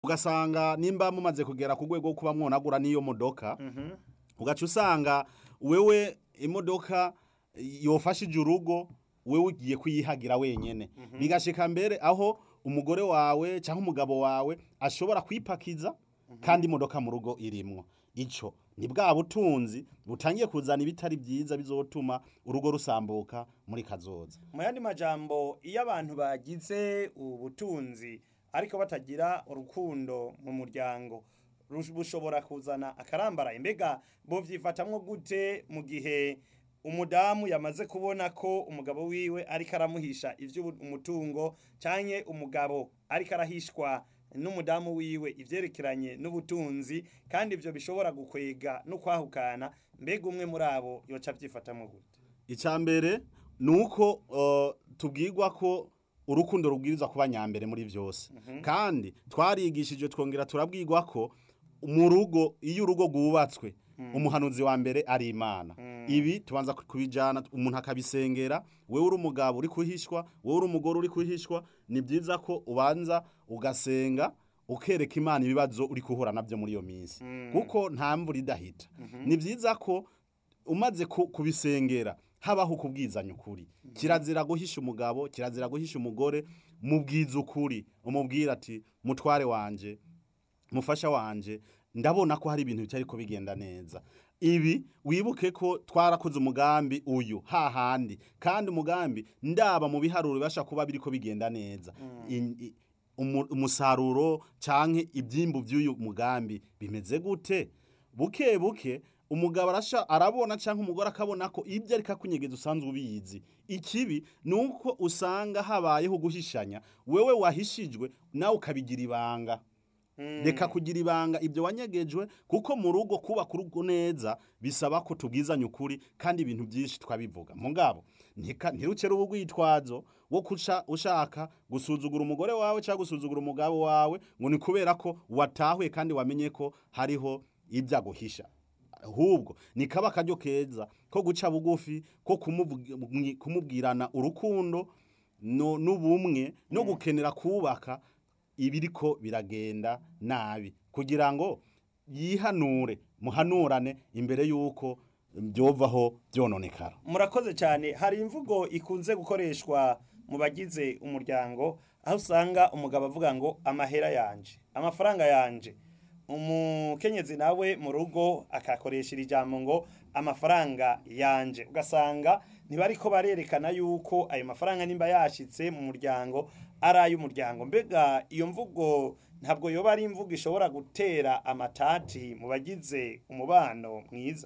ugasanga nimba mumaze kugera ku rwego rwo kuba mwonagura n'iyo modoka Mhm. ugaca usanga wewe imodoka yofashije urugo wewe ugiye kuyihagira wenyene bigashika mbere aho umugore wawe cyangwa umugabo wawe ashobora kwipakiza kandi imodoka mu rugo irimwo ico ni bwa butunzi butangiye kuzana ibitari byiza bizotuma urugo rusambuka muri kazoza mu yandi majambo iyo abantu bagize ubutunzi ariko batagira urukundo mu muryango rush- bushobora kuzana akarambaraye mbega bovyifatamwo gute mu gihe umudamu yamaze kubona ko umugabo wiwe ariko aramuhisha ivy'umutungo canke umugabo ariko arahishwa n'umudamu wiwe ivyerekeranye n'ubutunzi kandi ivyo bishobora gukwega no kwahukana mbega umwe muri abo yoca avyifatamwo gute icya mbere ni uko uh, tubwirwa ko urukundo rubwiriza kuba nyambere muri byose kandi twarigishije twongera turabwirwa ko mu rugo iyo urugo rwubatswe umuhanuzi wa mbere ari imana ibi tubanza kubijyana umuntu akabisengera wowe uri umugabo uri kuhishwa wowe uri umugore uri kuhishwa ni byiza ko ubanza ugasenga ukereka imana ibibazo uri guhura nabyo muri iyo minsi kuko nta mvura idahita ni byiza ko umaze ku- kubisengera habaho kubwizanya ukuri kirazira guhisha umugabo kirazira guhisha umugore mubwiza ukuri umubwira ati mutware wanje mufasha wanje ndabona ko hari ibintu bitari ko bigenda neza ibi wibuke ko twarakoze umugambi uyu hahandi kandi umugambi ndaba mu biharuro bibasha kuba biriko bigenda neza In- i- umu- umusaruro canke ibyimbu by'uyu mugambi bimeze gute buke buke umugabo arasha arabona cyangwa umugore akabona ko ibyo ariko akunyegeza usanzwe ubizi ikibi ni uko usanga habayeho guhishanya wewe wahishijwe nawe ukabigira ibanga reka kugira ibanga ibyo wanyegejwe kuko mu rugo kubaka urugo neza bisaba ko tubwizanya ukuri kandi ibintu byinshi twabivuga mugabo ntika- ntirucere ubugwitwazo wo kuca ushaka gusuzugura umugore wawe cyangwa gusuzugura umugabo wawe ngo ni kubera ko watahuye kandi wamenye ko hariho ibyo aguhisha ahubwo ni kaba akaryo keza ko guca bugufi ko kumuvugi- kumubwirana urukundo no- n'ubumwe no gukenera kubaka ibiriko biragenda nabi kugira ngo yihanure muhanurane imbere y'uko byovaho byononekara murakoze cyane hari imvugo ikunze gukoreshwa mu bagize umuryango aho usanga umugabo avuga ngo amahera yanje amafaranga yanje umukenyezi nawe mu rugo akakoresha iri jambo ngo amafaranga yanje ugasanga ntibariko barerekana yuko ayo mafaranga nimba yashitse mu muryango ari ay'umuryango mbega iyo mvugo ntabwo yoba ari imvugo ishobora gutera amatati mu bagize umubano mwiza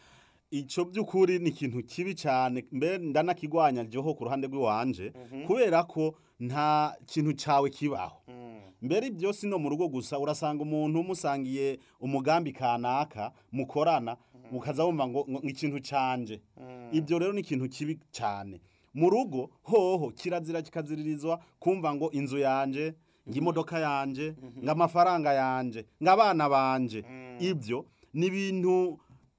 icyo by'ukuri ni ikintu kibi cyane mbere ndanakigwanya ryoho ku ruhande rw'iwanje kubera ko nta kintu cyawe kibaho mbere byose no mu rugo gusa urasanga umuntu musangiye umugambi kanaka mukorana ukaza wumva ngo ngo ikintu canje ibyo rero ni ikintu kibi cyane mu rugo hoho kirazira kikaziririzwa kumva ngo inzu yanje ngo imodoka yanje ngo amafaranga yanje ngo abana banje ibyo ni ibintu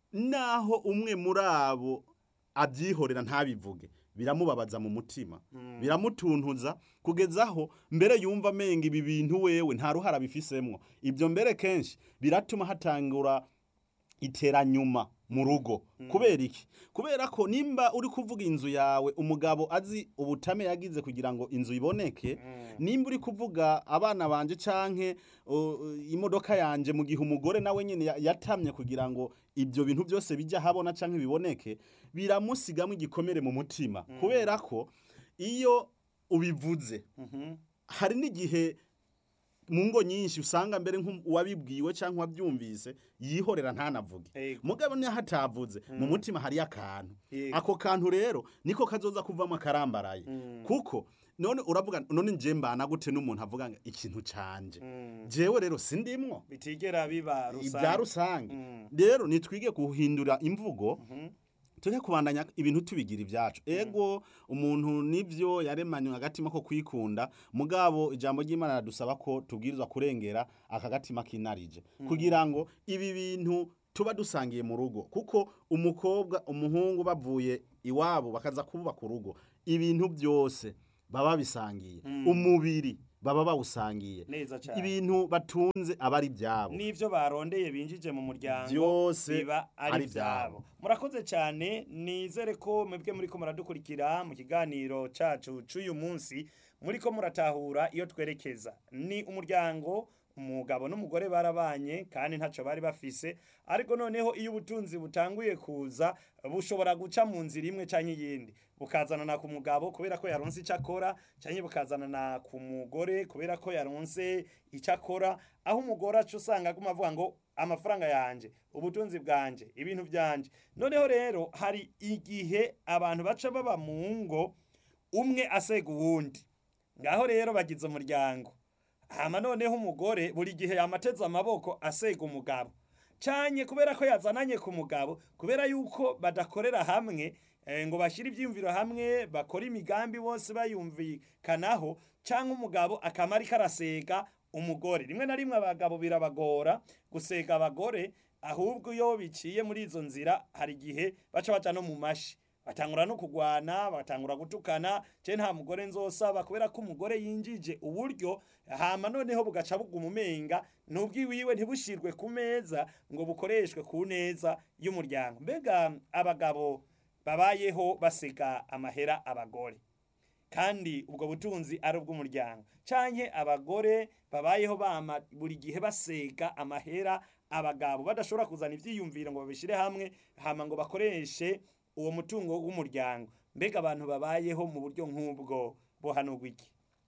naho umwe muri abo abyihorera ntabivuge biramubabaza mu mutima biramutuntuza kugeza aho mbere yumva amenga ibi bintu wewe nta ruhara bifisemwo ibyo mbere kenshi biratuma hatangura iteranyuma mu rugo kubera iki kubera ko nimba uri kuvuga inzu yawe umugabo azi ubutame yagize kugira ngo inzu iboneke nimba uri kuvuga abana banje canke uh, imodoka yanje mu gihe umugore nawe nyene ya- yatamye kugira ngo ibyo bintu byose bijya habona canke biboneke biramusigamo igikomere mu mutima kubera ko iyo ubivuze hari n'igihe mu ngo nyinshi usanga mbere nk'uwabibwiwe cyangwa uwabyumvise yihorera ntanavuge Ego. mugabo niyo hatavuze mu mutima hariyo akantu Yego. ako kantu rero niko kazoza kuvamo akarambaraye kuko none uravuga none nje mbana gute n'umuntu avuga ngo ikintu canje jewe rero sindimwo bitigera biba ibya rusange rusange Mm. rero nitwige guhindura imvugo tujye kubandanya ibintu tubigira ibyacu ego umuntu nibyo yaremanywe agatima ko kwikunda mugabo ijambo ry'imana radusaba ko tubwirizwa kurengera aka gatima kinarije kugira ngo ibi bintu tuba dusangiye mu rugo kuko umukobwa umuhungu bavuye iwabo bakaza kubaka urugo ibintu byose baba bisangiye umubiri baba bawusangiye neza cyane ibintu batunze aba ari ibyabo n'ivyo barondeye binjije mu muryango Vyose biba ari ari ivyabo murakoze cyane nizere ko mwebwe muriko muradukurikira mu kiganiro cacu c'uyu munsi muriko muratahura iyo twerekeza ni umuryango umugabo n'umugore barabanye kandi ntaco bari bafise ariko noneho iyo ubutunzi butanguye kuza bushobora guca mu nzira imwe canke iyindi bukazanana ku mugabo kubera ko yaronse icyo akora canke bukazanana ku mugore kubera ko yaronse icyo akora aho umugore aca usanga aguma avuga ngo amafaranga yanje ubutunzi bwanje ibintu byanje noneho rero hari igihe abantu baca baba mu ngo umwe asega uwundi ngaho rero bagize umuryango hama noneho umugore buri gihe yamateze amaboko asega umugabo canye kubera ko yazananye ku mugabo kubera yuko badakorera hamwe eh, ngo bashyire ibyiyumviro hamwe bakora imigambi bose bayumvikanaho cyangwa umugabo akama ariko arasega umugore rimwe na rimwe abagabo birabagora gusega abagore ahubwo iyo biciye muri izo nzira hari igihe baca baca no mu mashi batangura no kugwana batangura gutukana je nta mugore nzosaba kubera ko umugore yinjije uburyo hama noneho bugaca buguma umenga n'ubwiwiwe ntibushirwe ku meza ngo bukoreshwe ku neza y'umuryango mbega abagabo babayeho basiga amahera abagore kandi ubwo butunzi ari ubw'umuryango canke abagore babayeho bama buri gihe basega amahera abagabo badashobora kuzana ivyiyumviro ngo babishire hamwe hama ngo bakoreshe uwo mutungo w'umuryango mbega abantu babayeho mu buryo nk'ubwo bohanurwa iki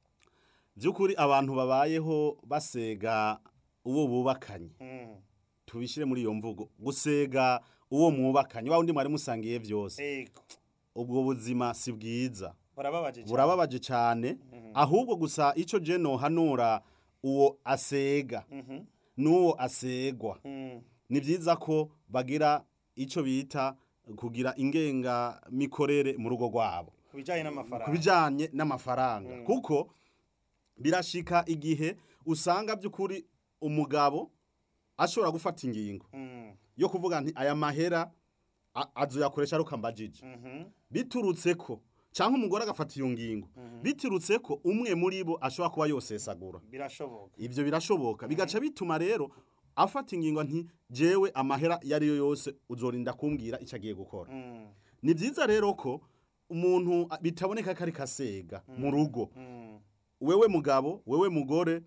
by'ukuri abantu babayeho basega uwo bubakanye Mm, tubishyire muri iyo mvugo gusega uwo mwubakanye wa wundi mwari musangiye byose ego ubwo buzima si bwiza burababaje cyane. burababaje cyane ahubwo gusa icyo je nohanura uwo asega Mhm, n'uwo asegwa mm, ni byiza ko bagira icyo bita kugira ingengamikorere mu rugo rwabo ku bijanye ku n'amafaranga bijyanye n'amafaranga Mm. kuko birashika igihe usanga by'ukuri umugabo ashobora gufata ingingo Mm, yo kuvuga nti aya mahera a- azoyakoresha aruka mbajije mhm, biturutse ko cyangwa umugore agafata iyo ngingo Mhm. biturutse ko umwe muri bo ashobora kuba yosesagura birashoboka ibyo birashoboka bigaca bituma rero afata ingingo nti jewe amahera iyo ari yo yose uzorinda kumbwira icyo agiye gukora Mm, ni byiza rero ko umuntu a- bitaboneka ko ari kasega mu rugo mm, wewe mugabo wewe mugore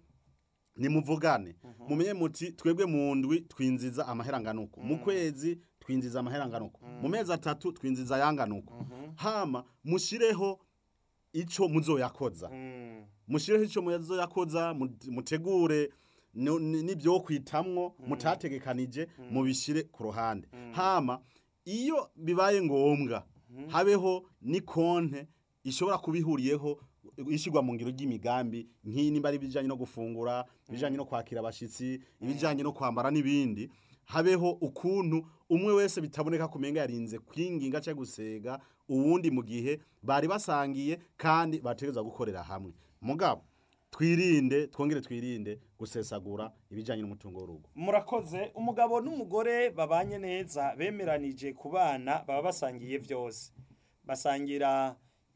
nimuvugane mumenye muti twebwe mu ndwi twinjiza amahera anganuko mu kwezi twinjiza amahera anganuko mu mezi atatu twinjiza ayanganuko mhm, hama mushireho ico muzoyakoza mm, mushireho ico muzoyakoza mu- mutegure no- ni- n'ibyo kwitamwo mutategekanije mubishire ku ruhande hama iyo bibaye ngombwa habeho ni konte ishobora kubihuriyeho ishyirwa mu ngiro ry'imigambi nk'iyi nimba ari ibijyanye no gufungura ibijyanye no kwakira abashyitsi ibijyanye no kwambara n'ibindi habeho ukuntu umwe wese bitaboneka kumenga yarinze kwinginga cyangwa gusega uwundi mu gihe bari basangiye kandi bategereza gukorera hamwe mugabo twirinde twongere twirinde gusesagura ibijyanye n'umutungo w'urugo murakoze umugabo n'umugore babanye neza bemeranije ku bana baba basangiye byose basangira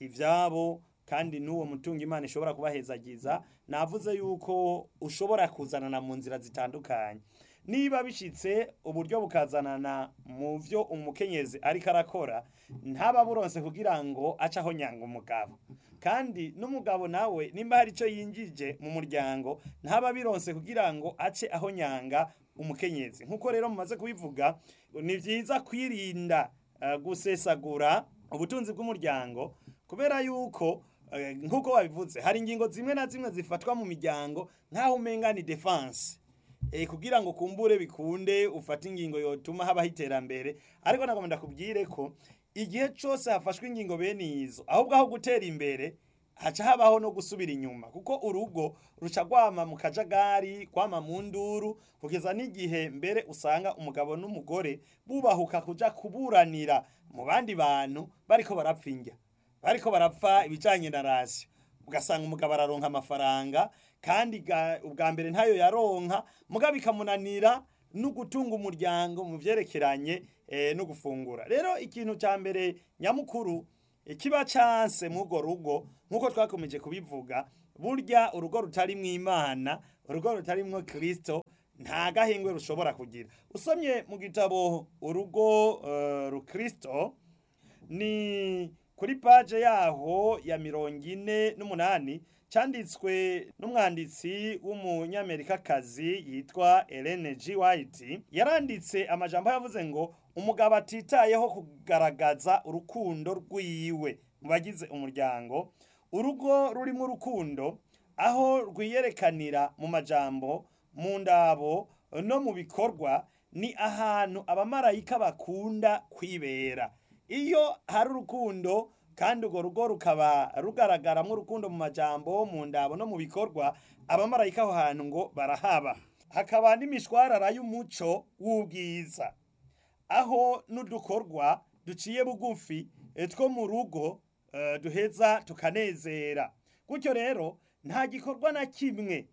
ibyabo kandi n'uwo mutungo imana ishobora kubahezagiza navuze yuko ushobora kuzanana mu nzira zitandukanye niba bishyitse uburyo bukazanana mu byo umukenyezi ariko arakora ntaba buronse kugira ngo ace aho nyanga umugabo kandi n'umugabo nawe nimba hari icyo yinjije mu muryango ntaba bironse kugira ngo ace aho nyanga umukenyezi nk'uko rero mumaze kubivuga ni byiza kwirinda eh, gusesagura ubutunzi bw'umuryango kubera yuko eh, nk'uko wabivuze hari ingingo zimwe na zimwe zifatwa mu miryango nk'aho umenga ni defense eh, kugira ngo kumbure bikunde ufate ingingo yotuma habaho iterambere ariko nagomba ndakubwire ko igihe cyose hafashwe ingingo bene izo ahubwo aho gutera imbere haca habaho no gusubira inyuma kuko urugo ruca rwama mu kajagari kwama mu nduru kugeza n'igihe mbere usanga umugabo n'umugore bubahuka kuja kuburanira mu bandi bantu bariko barapfa indya bariko barapfa ibijanye na rasiyo ugasanga umugabo araronka amafaranga kandi ga- ubwa mbere ntayo yaronka mugabo bikamunanira no gutunga umuryango mu vyerekeranye eh, no gufungura rero ikintu cya mbere nyamukuru eh, kiba canse mw'urwo rugo nk'uko twakomeje kubivuga burya urugo rutarimwo imana urugo rutarimwo kirisito nta gahengwe rushobora kugira usomye mu gitabo urugo uh, rukristo ni kuri paje yaho ya mirongo ine n'umunani cyanditswe n'umwanditsi w'umunyamerikakazi yitwa Ellen G. White yaranditse amajambo yavuze ngo umugabo atitayeho kugaragaza urukundo rwiwe mu bagize umuryango urugo rurimo urukundo aho rwiyerekanira mu majambo mu ndabo no mu bikorwa ni ahantu abamarayika bakunda kwibera iyo hari urukundo kandi urwo rugo rukaba rugaragaramo urukundo mu majambo mu ndabo no mu bikorwa abamarayika aho hantu ngo barahaba hakaba n'imishwarara y'umuco w'ubwiza aho n'udukorwa duciye bugufi two mu rugo duheza tukanezera gutyo rero nta gikorwa na kimwe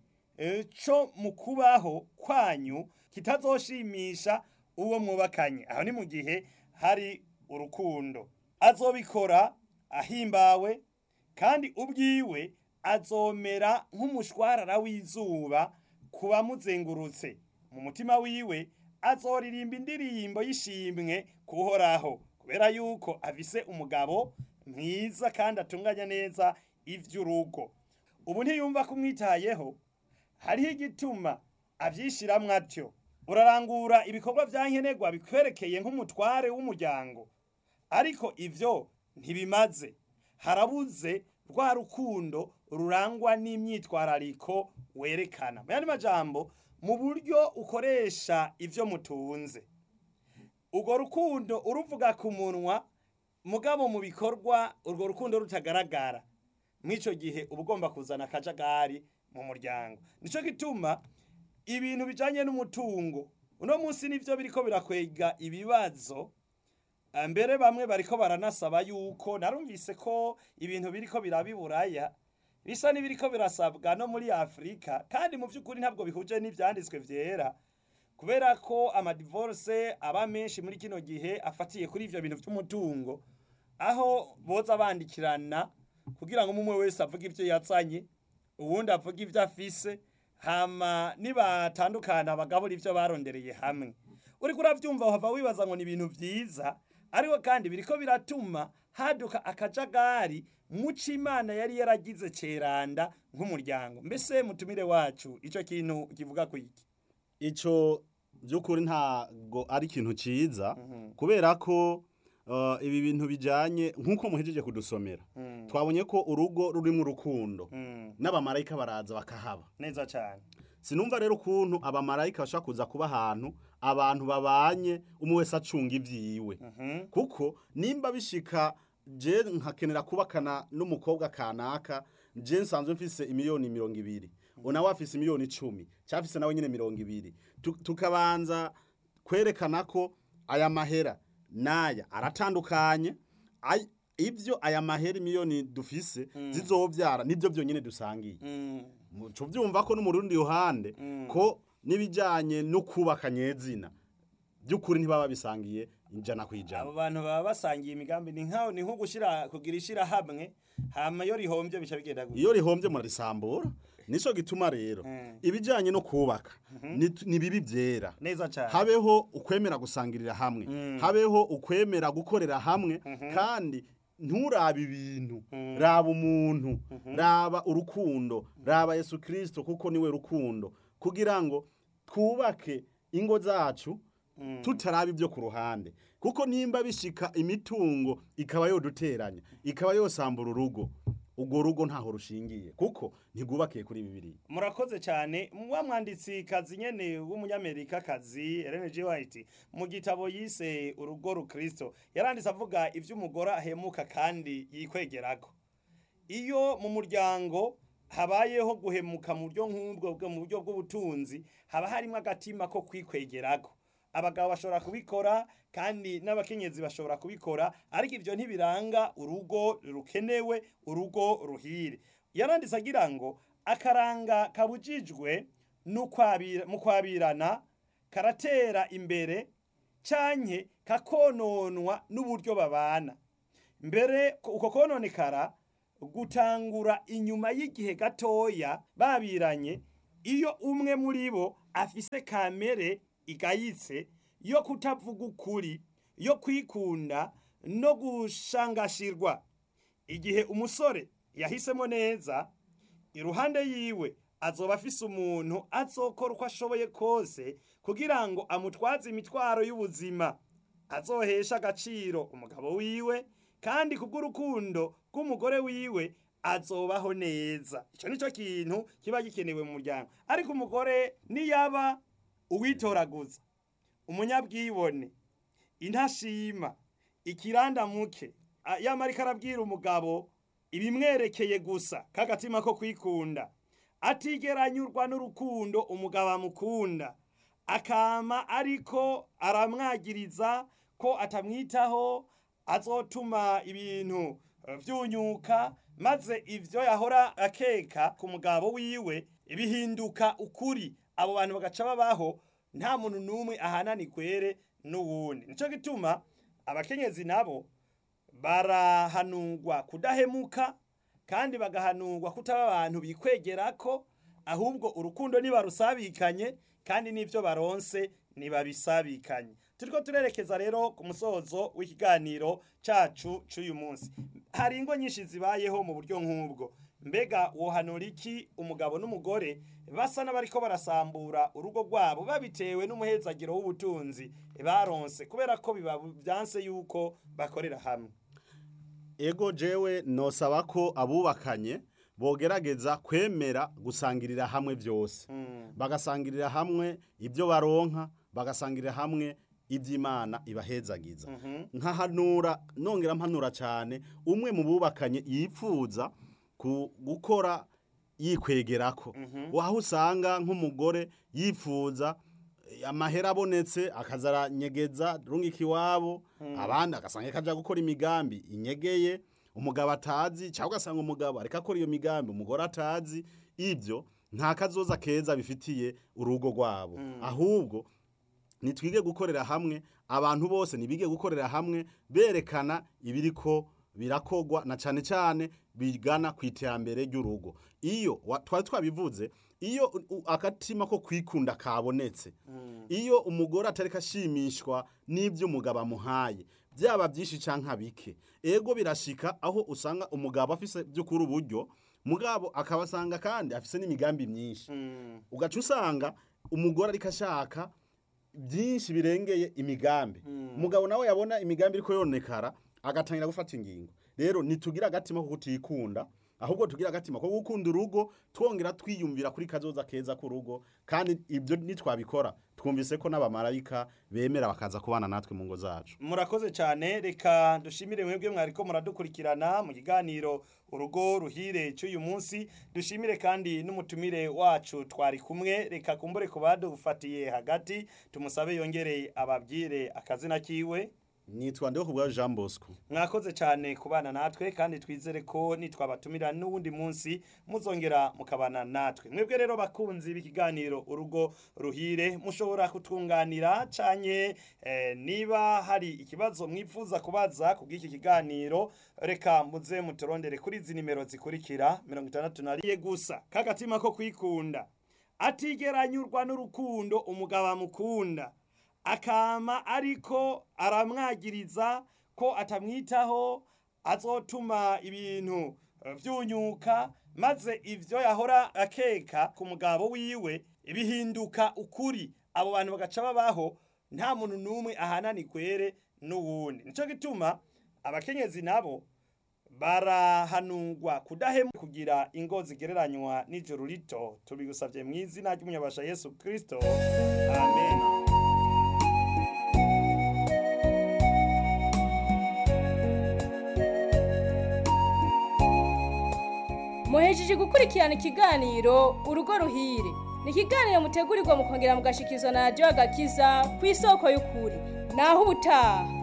cyo mu kubaho kwanyu kitazoshimisha uwo mwubakanye aho ni mu gihe hari urukundo azobikora ahimbawe kandi ubwiwe azomera nk'umushwarara w'izuba ku bamuzengurutse mu mutima wiwe azoririmba indirimbo y'ishimwe kuhoraho kubera yuko afise umugabo mwiza kandi atunganya neza ivy'urugo ubu ntiyumva kumwitayeho hariho igituma avyishiramwo atyo urarangura ibikorwa vya nkenerwa bikwerekeye nk'umutware w'umuryango ariko ivyo ntibimaze harabuze rwa rukundo rurangwa n'imyitwarariko werekana mu yandi majambo mu buryo ukoresha ivyo mutunze urwo rukundo uruvuga ku munwa mugabo mu bikorwa urwo rukundo rutagaragara mw'ico gihe uba ugomba kuzana akajagari mu muryango nico gituma ibintu bijanye n'umutungo uno munsi nivyo biriko birakwega ibibazo mbere bamwe bariko baranasaba yuko narumvise ko ibintu biriko birabiburaya bisa n'ibiriko birasabwa no muri afurika kandi mu by'ukuri ntabwo bihuje n'ibyanditswe vyera kubera ko amadivorce aba menshi muri kino gihe afatiye kuri ivyo bintu vy'umutungo aho boza bandikirana kugira ngo umwe wese avuge ivyo yazanye uwundi avuge ivyo afise hama nibatandukana bagabura ivyo barondereye hamwe uriko uravyumva uhava wibaza ngo ni ibintu vyiza ariko kandi biriko biratuma haduka akajagari muco imana yari yaragize ceranda nk'umuryango mbese mutumire wacu ico kintu kivuga ku iki ico by'ukuri ntago ari ikintu ciza kubera ko uh, ibi bintu bijanye nk'uko muhejeje kudusomera twabonye ko urugo rurimo urukundo n'abamarayika baraza bakahaba neza cyane sinumva rero ukuntu abamarayika bashobora kuza kuba ahantu abantu babanye umwe wese acunga ivyiwe kuko nimba bishika je nkakenera kubakana n'umukobwa kanaka je nsanzwe mfise imiliyoni mirongo ibiri unawe afise imiliyoni icumi cyafise nawe nyine mirongo ibiri Tu- tukabanza kwerekana ko aya mahera n'aya aratandukanye Ay- ivyo aya mahera miliyoni dufise zizovyara nivyo vyonyene dusangiye muco vyumva ko no mu rundi ruhande ko n'ibijanye no kubaka nyezina by'ukuri ntibaba bisangiye ijana ku ijana abo bantu baba basangiye imigambi ni nkaho ni nko gushira kugira ishira hamwe hama iyo rihombye bica bigenda gutya iyo rihombye murarisambura nico gituma rero Mm. ibijanye no kubaka ni- ni bibi vyera neza cyane habeho ukwemera gusangirira hamwe habeho ukwemera gukorera hamwe kandi nturabe ibintu raba umuntu raba urukundo raba yesu kirisito kuko niwe rukundo kugira ngo twubake ingo zacu tutaraba ibyo ku ruhande kuko nimba bishika imitungo ikaba yoduteranya ikaba yosambura urugo urwo rugo ntaho rushingiye kuko ntigwubakiye kuri bibiri murakoze cyane wa mwanditsi kazi nyene w'umunyamerika kazi Ellen G. White mu gitabo yise urugo rukristo yaranditse avuga ivy'umugore ahemuka kandi yikwegerako iyo mu muryango habayeho guhemuka mu buryo nk'ubwo bwo mu buryo bw'ubutunzi haba harimo agatima ko kwikwegerako abagabo bashobora kubikora kandi n'abakenyezi bashobora kubikora ariko ivyo ntibiranga urugo rukenewe urugo ruhire yaranditse agira ngo akaranga kabujijwe n'ukwabira- mu kwabirana karatera imbere canke kakononwa n'uburyo babana mbere uko kononekara gutangura inyuma y'igihe gatoya babiranye iyo umwe muri bo afise kamere igayitse yo kutavuga ukuri yo kwikunda no gushangashirwa igihe umusore yahisemo neza iruhande yiwe azoba afise umuntu azokora uko ashoboye kose kugira ngo amutwaze imitwaro y'ubuzima azohesha agaciro umugabo wiwe kandi kubw'urukundo rw'umugore wiwe azobaho neza icyo nicyo kintu kiba gikenewe mu muryango ariko umugore niyaba uwitoraguza umunyabwibone intashima ikirandamuke yama ariko arabwira umugabo ibimwerekeye gusa k'agatima ko kwikunda atigeranyurwa n'urukundo umugabo amukunda akama ariko aramwagiriza ko atamwitaho azotuma ibintu vyunyuka maze ivyo yahora akeka ku mugabo wiwe bihinduka ukuri abo bantu bagaca babaho nta muntu n'umwe ahanani kwere n'uwundi nico gituma abakenyezi nabo barahanurwa kudahemuka kandi bagahanurwa kutaba abantu bikwegerako ahubwo urukundo nibarusabikanye kandi n'ivyo baronse nibabisabikanye turiko turerekeza rero ku musozo w'ikiganiro cacu c'uyu munsi hari ingo nyinshi zibayeho mu buryo nk'ubwo mbega wohanura iki umugabo n'umugore basa n'abariko barasambura urugo rwabo babitewe n'umuhezagiro w'ubutunzi baronse kubera ko biba vyanse yuko bakorera hamwe ego jewe nosaba ko abubakanye bogerageza kwemera gusangirira hamwe byose bagasangirira hamwe ibyo baronka bagasangirira hamwe iby'imana ibahezagiza nkahanura nongera mpanura cyane umwe mu bubakanye yipfuza gukora yikwegerako waho usanga nk'umugore yifuza amahera abonetse akazaranyegeza rungika iwabo abandi agasanga kajya gukora imigambi inyegeye umugabo atazi cyangwa ugasanga umugabo ariko akora iyo migambi umugore atazi ibyo nta kazoza keza bifitiye urugo rwabo ahubwo nitwige gukorera hamwe abantu bose ntibige gukorera hamwe berekana ibiriko birakogwa na cyane cyane bigana ku iterambere ry'urugo iyo twari twabivuze iyo akatima ko kwikunda kabonetse iyo umugore atari ashimishwa n'ibyo umugabo amuhaye byaba byinshi cyangwa bike ego birashika aho usanga umugabo afise by'ukuri uburyo mugabo akabasanga kandi afise n'imigambi myinshi ugaca usanga umugore ariko ashaka byinshi birengeye imigambi umugabo nawe yabona imigambi iriko yonekara agatangira gufata ingingo rero nitugira agatima ko kutikunda ahubwo tugira agatima ko gukunda urugo twongera twiyumvira kuri kazoza keza k'urugo kandi ibyo nitwabikora twumvise ko n'abamarayika bemera bakaza kubana natwe mu ngo zacu murakoze cyane reka dushimire mwebwe mwariko muradukurikirana mu kiganiro urugo ruhire cy'uyu munsi dushimire kandi n'umutumire wacu twari kumwe reka kumbure ku badufatiye hagati tumusabe yongere ababwire akazina kiwe nitwa ndeho kubwa Jean Bosco mwakoze cyane kubana natwe kandi twizere ko nitwabatumira n'uwundi munsi muzongera mukabana natwe mwebwe rero bakunzi b'ikiganiro urugo ruhire mushobora kutwunganira canye eh, niba hari ikibazo mwifuza kubaza ku bw'iki kiganiro reka muze muturondere kuri izi nimero zikurikira mirongo itandatu na rimwe gusa k'agatima ko kwikunda atigeranyurwa n'urukundo umugabo amukunda akama ariko aramwagiriza ko atamwitaho azotuma ibintu vyunyuka maze ivyo yahora akeka ku mugabo wiwe bihinduka ukuri abo bantu bagaca babaho nta muntu n'umwe ahanani kwere n'uwundi nico gituma abakenyezi nabo barahanurwa kudahemu kugira ingo zigereranywa n'ijoro rito tubigusavye mu izina ry'umunyabasha yesu kristo amen muhejeje gukurikirana ikiganiro urugo ruhire ni ikiganiro mutegurirwa mukongera mugashikirizwa na radiyo agakiza ku isoko y'ukuri naho ubutaha